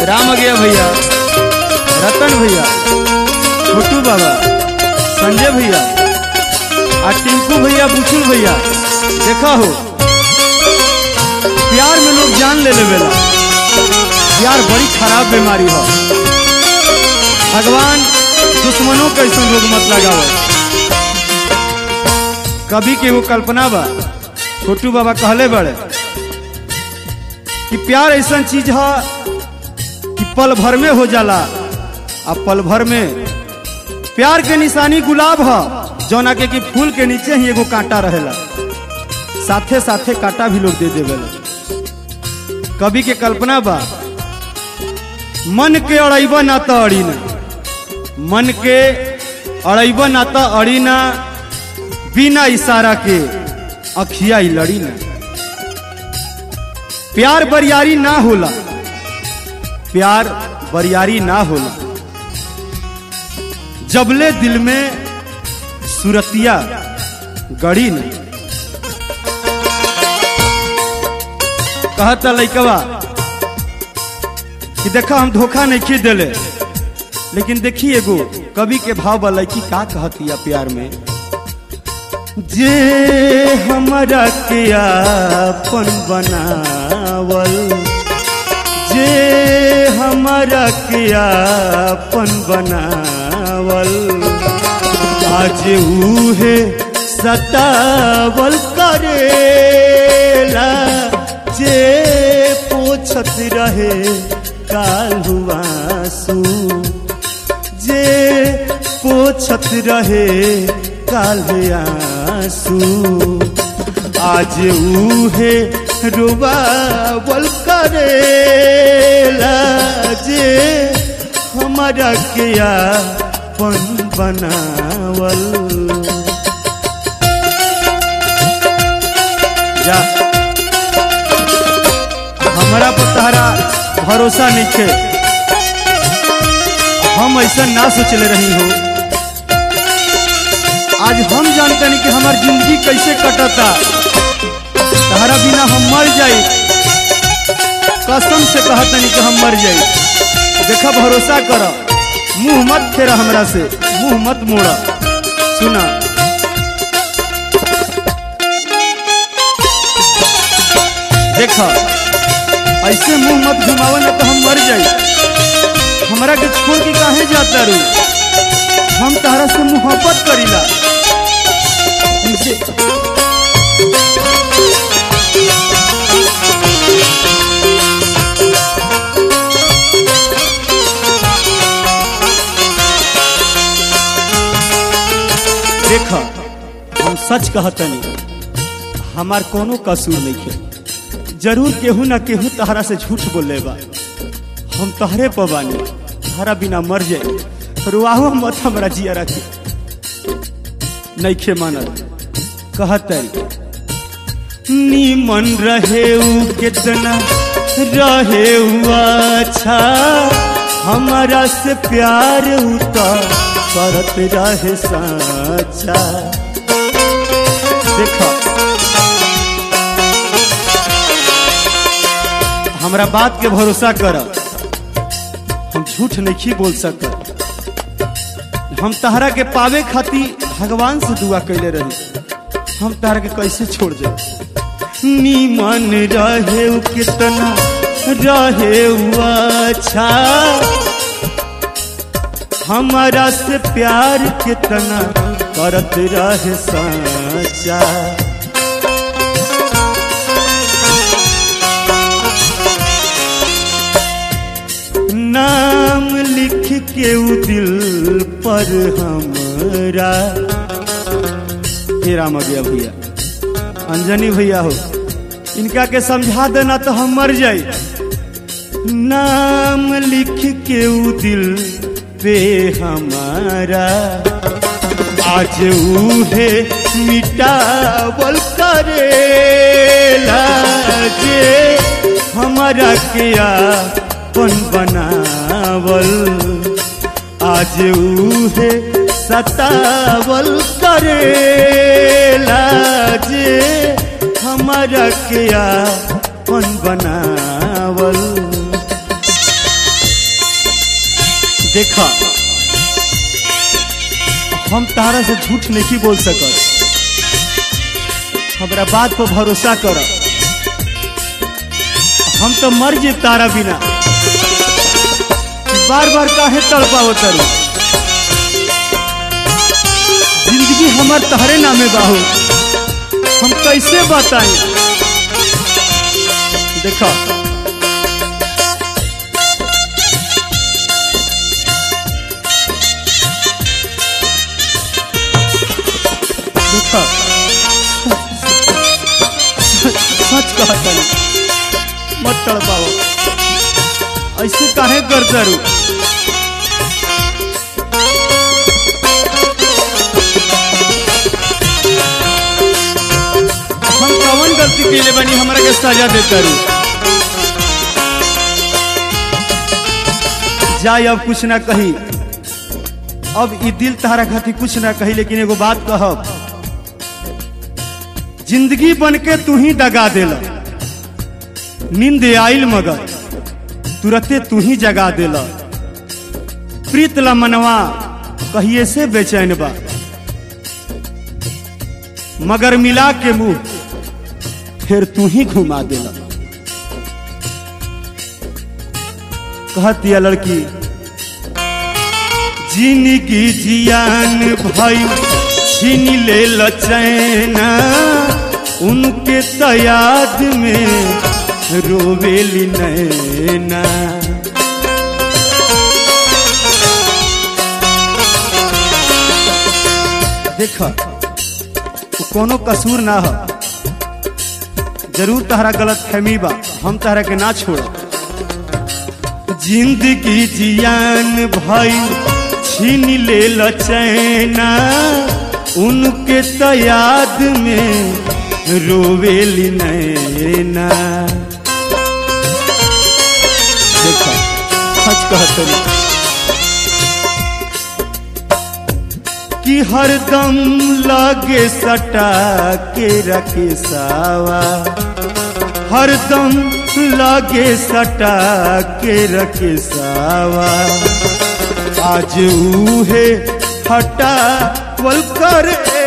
राम गया भैया रतन भैया छोटू बाबा संजय भैया आ टिंकू भैया बुचुल भैया देखा हो प्यार में लोग जान ले लेवेला प्यार बड़ी खराब बीमारी हो भगवान दुश्मनों के ऐसा रोग मत लगावे कभी के वो कल्पना बा छोटू बाबा कहले बड़े कि प्यार ऐसा चीज है कि पल भर में हो जाला आ पल भर में प्यार के निशानी गुलाब है जौना के कि फूल के नीचे ही एगो कांटा रहेला साथे साथे कांटा भी लोग दे देवेला कवि के कल्पना बा मन के अड़ैब ना तो अड़ी ना मन के अड़ैब ना तो अड़ी ना बिना इशारा के अखिया ही लड़ी ना प्यार बरियारी ना होला प्यार बरियारी ना होला जबले दिल में सुरतिया गड़ी न कहता लैकवा कि देखा हम धोखा नहीं खी दिले लेकिन देखी एगो कवि के भाव बा लड़की का कहतिया प्यार में जे हमारा के आपन बनावल जे हमारा के आपन बनावल आज उहे सतावल करेला जे पोछत रहे कालुआसू जे पोछत रहे काले आंसू आज उहे रुबावल करेला जे हमारा किया पन बनावल जा हमारा पर तहरा भरोसा नहीं थे हम ऐसा ना सोचले रही हो आज हम जानते नहीं कि हमार जिंदगी कैसे कटता तहरा बिना हम मर जाई कसम से कहत नहीं कि हम मर जाई देखा भरोसा कर मुंह मत फेरा हमरा से मुंह मत मोड़ा सुना देखा ऐसे मुंह मत घुमावा ना तो हम मर जाई हमरा के छोड़ के काहे जाता रू हम तहरा से मोहब्बत करीला इनसे देख हम सच कहतनी हमार कोनो कसूर नहीं है जरूर केहू ना केहू तहरा से झूठ बोले बा हम तहरे पर बानी तहरा बिना मर जाए रुआहो मत हमरा जिया रखे नहीं खे मानल कहत नीमन रहे उ कितना रहे उ अच्छा हमारा से प्यार उता करत रहे साचा देखो हमरा बात के भरोसा कर हम झूठ नहीं बोल सकते हम तहरा के पावे खातिर भगवान से दुआ कैले रही हम तहरा के कैसे छोड़ जाए नीमन रहे उ कितना रहे उ अच्छा हमारा से प्यार कितना करत रहे साचा नाम लिख के उ दिल पर हमरा हे राम गया भैया अंजनी भैया हो इनका के समझा देना तो हम मर जाई नाम लिख के उ दिल पे हमारा आज उहे मिटावल करेला जे हमारा किया पन बनावल आज उहे सतावल करेला जे हमारा किया पन बनावल देखा हम तारा से झूठ नहीं बोल सकत हमरा बात पर भरोसा कर हम तो मर जे तारा बिना बार बार काहे तड़पावो तरू जिंदगी हमार तहरे नामे बाहू हम कैसे बताएं देखा देखा सच कहता मत तड़पाओ ऐसे काहे कर करू हम कवन गलती कैले बनी हमरा के सजा दे करू जाए अब कुछ ना कही अब ई दिल तारा खातिर कुछ ना कही लेकिन एगो बात कहब जिंदगी बन के तू ही दगा देला नींद आइल मगर तुरते तू ही जगा देला प्रीत ला मनवा कहिए से बेचैन बा मगर मिला के मुंह फिर तू ही घुमा देला कहती है लड़की जिंदगी जियान भाई छीन ले लचैना उनके तयाद में रोवेली नैना देख वो कोनो कसूर ना हो जरूर तहरा गलत फहमी बा हम तहरा के ना छोड़ जिंदगी जियान भाई छीन ले लचैना उनके तो याद में रोवेली नैना देखो सच कहत कि हरदम लागे सटा के रखे सावा हरदम लागे सटा के रखे सावा आज उहे हटा वल कर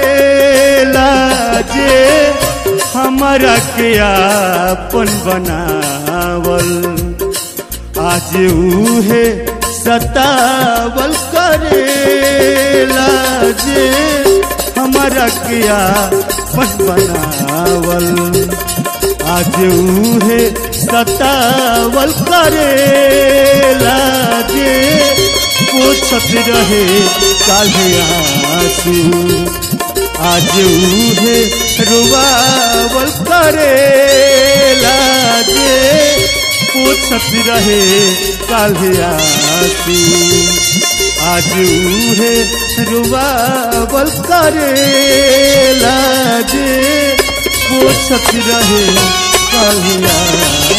जे हमारा के आपन बनावल आज उहे सतावल करेला जे हमारा के आपन बनावल आज उहे सतावल करेला जे पोछत रहे काले आंसू आज उहे रुबावल करेला जे पोछत रहे काले आंसू आज उहे रुबावल करेला जे पोछत रहे काले आंसू